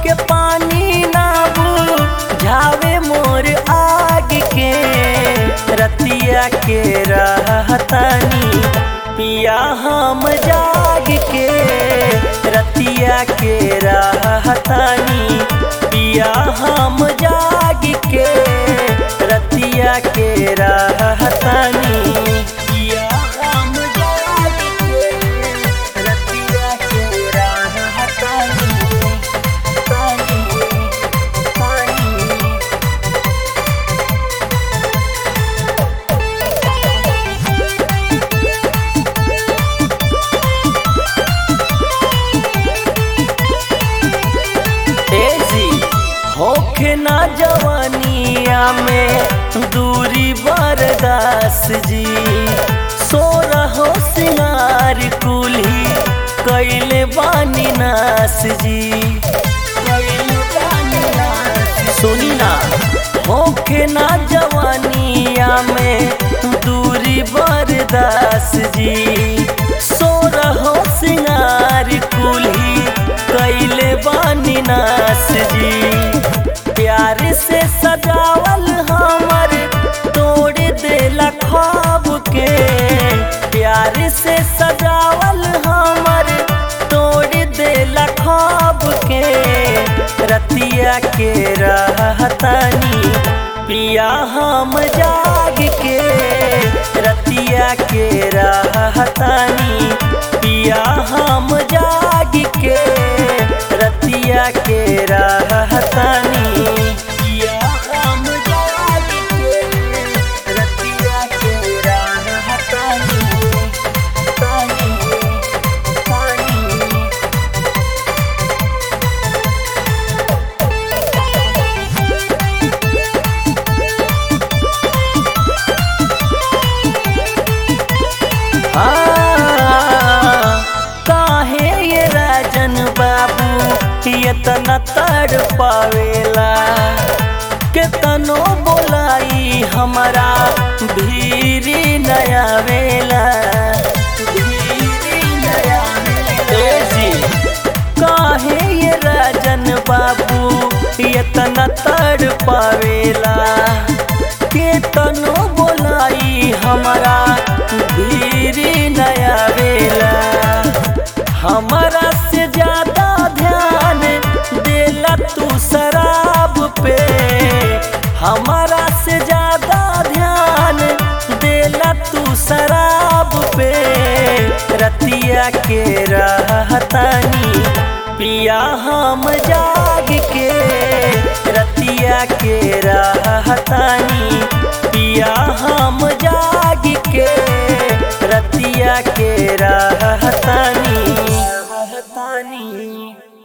के पानी ना झावे मोर आग के रतिया के रहतानी पिया हम जाग के रतिया के रहतानी पिया हम जाग के रतिया के रहतानी पिया हम जाग के रतिया के रहतानी तानी तानी तेजी होखे ना जवानिया में दूरी बरदास जी सो रहो सिंगार कुल्ही कैले बानी नास जी कैले बानी नास सुनी ना होखे ना जवानिया में दूरी बरदास जी सो रहो सिंगार कुल्ही कैले बानी नास जी प्यार से सजावल हमर तोड़ देला ख्वाब के प्यार से सजावल हमर तोड़ देला ख्वाब के रतिया के रहतानी पिया हम जाग के रतिया के रहतानी पिया हम जाग के रतिया के रहतानी पिया हम जाग के रतिया के रहतानी तानी तानी काहे ये राजन बाबू इतना तड़ पावेला केतनो बोलाई हमारा भीरी नया वेला भीरी नया तेजी काहे ये राजन बाबू इतना तड़ पावेला केतनो बोलाई हमारा भीरी नया वेला हमारा से ज्यादा ध्यान देला तू शराब पे हमारा से ज्यादा ध्यान देला तू शराब पे रतिया के रहतानी पिया हम जाग के रतिया के रहतानी पिया हम जाग के रतिया के रह